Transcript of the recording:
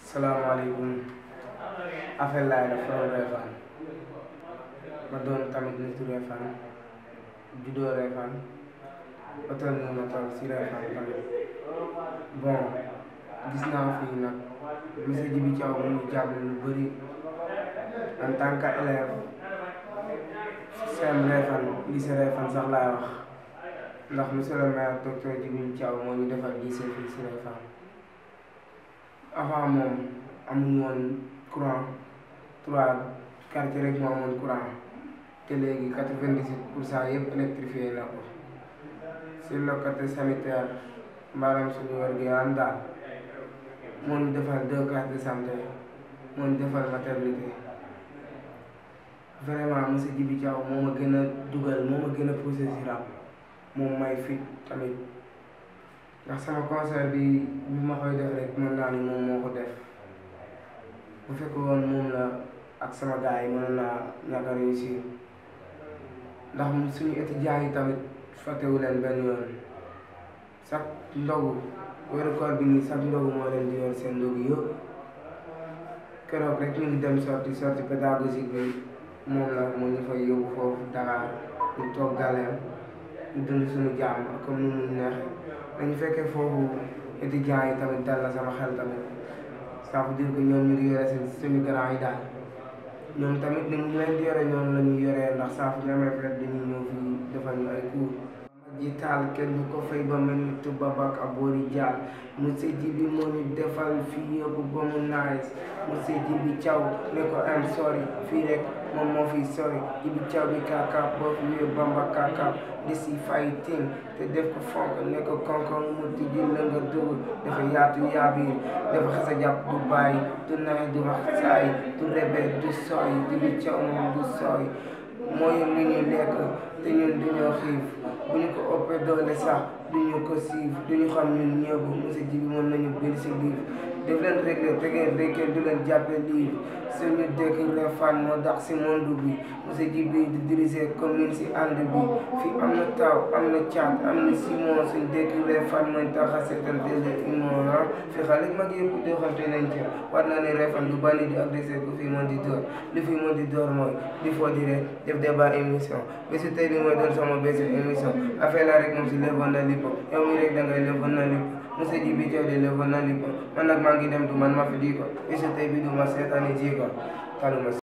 salaamaaleykum affaire laay la from Refane ma doon tamit nitu Refane juddoo Refane ba toll nii ma toll si Refane tamit bon gis naa fii nag monsieur Djibi Thiaw mu ngi jàppale lu bëri en tant que élève CEM Refane lycée Refane sax laay wax ndax monsieur le maire docteur Djibi Thiaw moo ñu defal lycée fii si Refane avant moom amuñu woon courant trois quartier rek moo amoon courant te léegi quatre-vingt-dix-huit pour cent yëpp électrifié na ko sur le côté sanitaire maanaam suñu wér gu yaram daal moo ñu defal deux cases de santé moo ñu defal maternité vraiment monsieur Djibi Thiaw moo ma gën a dugal moo ma gën a poussé si rap moom may fit tamit ndax sama concert bi bi ma koy def rek mën naa ni moom moo ko def bu fekk woon moom la ak sama gars yi mën naa ñàkk a réussir ndax suñu étudiants yi tamit fàttewu leen benn yoon chaque ndogu weeru koor bi nii chaque ndogu moo leen di yor seen ndogu yëpp keroog rek ñu ngi dem sorti sorti pédagogique bi moom la moo ñu fay yóbbu foofu Dakar ñu toog galeem ñu dund suñu jàmm comme ni mu neexee dañu fekkee foofu étudiants yi tamit dal na sama xel tamit ça veut dire que ñoom ñu ngi yore seen suñu grand yi daal ñoom tamit ni mu leen di yore ñoom la ñuy yoree ndax saa fu ñu amee fête dañuy ñëw fii defal ñu ay cours. ji taal kenn du ko fay ba mel ni tuba bak aboori jaal monsieur Djibi moo ñu defal fii yëpp ba mu nice monsieur Djibi Thiaw ne ko am sorry fii rek moom moo fi sori Djibi Thiaw bi kaakaab boo fi wéy bamba kaakaab di si fighting te def ko fonk ne ko konkon mu tijji la nga dugg dafa yaatu yaabiir dafa xasa jàpp du bàyyi du naay du wax saay du rebe du sooy Djibi Thiaw moom du sooy mooy lu ñu lekk te ñun duñoo xiif bu ñu ko ëppee doole sax duñu ko siif duñu xam ñun ñëpp monsieur Djibi mën nañu bind si livre def leen réglé te ngeen réglé du leen jàppe livre suñu dëkk Refane moo dax si monde bi monsieur Djibi di diriger commune si ànd bi fii am na taw am na caat am na simon suñu dëkk Refane mooy tax a seetal délai imon ah fi xale mag yëpp doxante nañ ci war naa ne Refane du bandi di agressé ku fi mën di door li fi mën di door mooy di foo di rek def débat émission bési tey bi mooy doon sama bési émission affaire la rek moom si levoon na lipp yow mi rek da ngay levoon na lipp monsieur Djibi Thiaw de levoon na lipp man nag maa ngi dem du man ma fi di ko bési tey bi du ma seetaani ji ko taluma